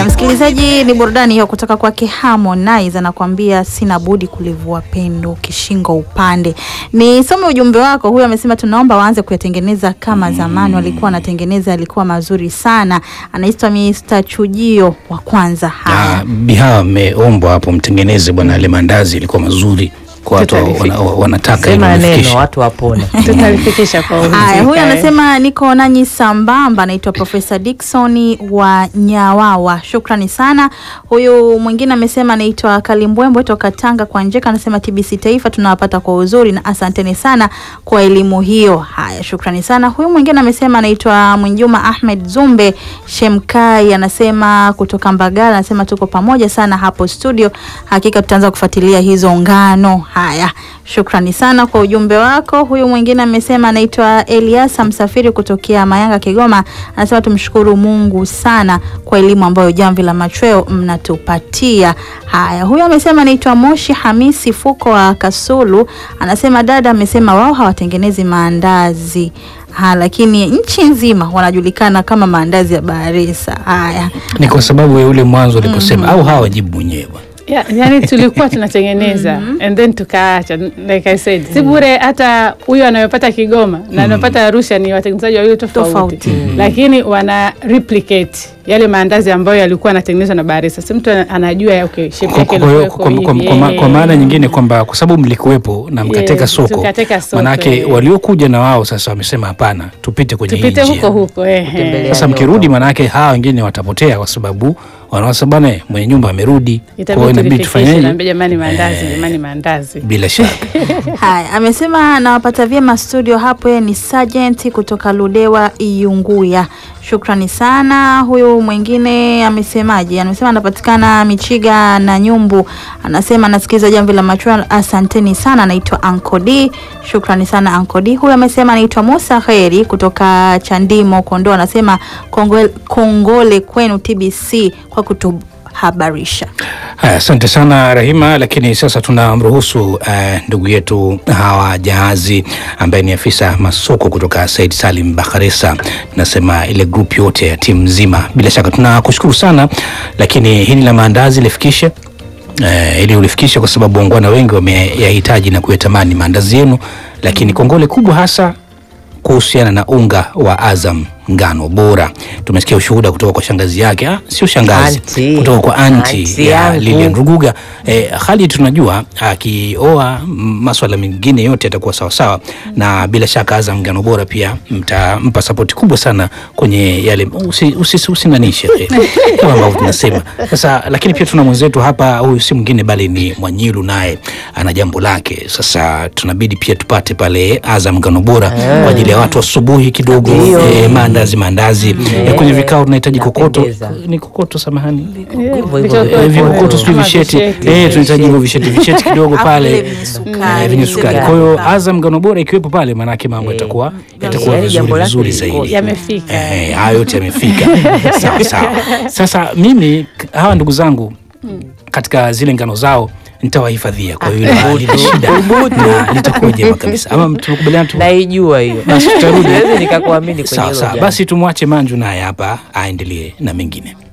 Haya, msikilizaji, ni burudani hiyo kutoka kwake Harmonize, anakuambia sina budi kulivua pendo kishingo upande. Nisome ujumbe wako. Huyu amesema tunaomba waanze kuyatengeneza kama zamani walikuwa wanatengeneza, alikuwa mazuri sana. Anaitwa Mr. Chujio wa kwanza. Haya, Ah, Bihawa ameombwa hapo mtengeneze bwana, yale mandazi ilikuwa mazuri kwa watu Tutalifi- wana- wanataka ili Sema wafikishe. neno watu wapone. tutalifikisha kwa Haya, uhakika, huyu eh. anasema niko nanyi sambamba, anaitwa Profesa Dickson wa Nyawawa. Shukrani sana. Huyu mwingine amesema anaitwa Kalimbwembwe toka Tanga kwa Njeka, anasema TBC Taifa tunawapata kwa uzuri na asanteni sana kwa elimu hiyo. Haya, shukrani sana. Huyu mwingine amesema anaitwa Mwinjuma Ahmed Zumbe Shemkai, anasema kutoka Mbagala, anasema tuko pamoja sana hapo studio, hakika tutaanza kufuatilia hizo ngano. Haya, shukrani sana kwa ujumbe wako. Huyu mwingine amesema anaitwa Eliasa Msafiri kutokea Mayanga, Kigoma, anasema tumshukuru Mungu sana kwa elimu ambayo Jamvi la Machweo mnatupatia. Haya, huyu amesema anaitwa Moshi Hamisi Fuko wa Kasulu, anasema dada amesema wao hawatengenezi maandazi Ha, lakini nchi nzima wanajulikana kama maandazi ya Baharesa. Haya, Ni kwa sababu ya ule mwanzo uliposema au hawa wajibu mwenyewe bwana. Ya, yani tulikuwa tunatengeneza and then tukaacha like I said si bure hata huyu anayopata Kigoma na anayopata Arusha ni watengenezaji wawili tofauti, Tofauti. lakini wana replicate yale maandazi ambayo yalikuwa yanatengenezwa na Baharesa. Si mtu ana- anajua okay, shape Kwa- yake kwa- kwa- ilikuwa kwa- iko kwa- hivi, kwa ma- eh. kwa maana nyingine kwamba kwa sababu mlikuwepo na mkateka Yes, soko, tukateka soko, manake eh. waliokuja na wao sasa wamesema hapana, tupite kwenye hii tupite njia. huko huko eh, Kutembelea. eh. Sasa mkirudi, manake hawa wengine watapotea, kwa sababu wanaosema bwana, mwenye nyumba amerudi, kwa hiyo Itabidi inabidi tulifikishe, tufanyeje? naambia jamani, maandazi Eh. jamani, maandazi Bila shaka Haya, amesema nawapata vyema studio hapo. Yeye ni Sergeant kutoka Ludewa Iunguya. Shukrani sana. Huyu mwingine amesemaje? Amesema anapatikana Michiga na Nyumbu, anasema anasikiliza jamvi la machweo. Asanteni sana. Anaitwa Anko D. Shukrani sana Anko D. Huyu amesema anaitwa Musa Kheri kutoka Chandimo Kondoa, anasema kongole, kongole kwenu TBC kwa kutuhabarisha. Haya, asante sana Rahima, lakini sasa tunamruhusu eh, ndugu yetu Hawa Jahazi ambaye ni afisa masoko kutoka Said Salim Bakharesa, nasema ile grup yote ya timu nzima. Bila shaka tunakushukuru sana, lakini hili la maandazi lifikishe eh, ili ulifikishe, kwa sababu wangwana wengi wameyahitaji na kuyatamani maandazi yenu, lakini kongole kubwa hasa kuhusiana na unga wa Azam ngano bora. Tumesikia ushuhuda kutoka kwa shangazi yake, ah, sio shangazi, Auntie. kutoka kwa anti Auntie ya yangu. Lilian Ruguga. Eh, hali tunajua akioa m- maswala mengine yote yatakuwa sawasawa, na bila shaka Azam ngano bora pia mtampa sapoti kubwa sana kwenye yale usi, usi, usinganishe eh, kama ambavyo tunasema sasa. Lakini pia tuna mwenzetu hapa, huyu si mwingine bali ni Mwanyilu, naye ana jambo lake. Sasa tunabidi pia tupate pale Azam ngano bora kwa ajili ya watu asubuhi kidogo, Ndio. eh, maandazi maandazi eh, kwenye vikao tunahitaji kokoto, Napendeza. ni kokoto, samahani Hivyo hivyo. Vichoko- Eh, vikokoto sijui Kama visheti visheti. eh, tunahitaji hivyo visheti visheti kidogo Afu pale vile vyenye sukari, eh, vyenye sukari. vile Kwa hiyo vya- Azam ngano bora ikiwepo pale, maanake mambo yatakuwa yatakuwa Yaani jambo vizuri lake vizuri liko- zaidi. yamefika Eh, hayo yote yamefika sawa sawa. Sasa mimi k- hawa ndugu zangu katika zile ngano zao nitawahifadhia, kwa hiyo halina shida na litakuwa jema kabisa. Ama tumekubaliana tu Naijua hiyo. basi tutarudi. Siwezi nikakuamini kwenye Sawa hilo sawa, jambo. basi tumwache Manju naye hapa aendelee na mengine.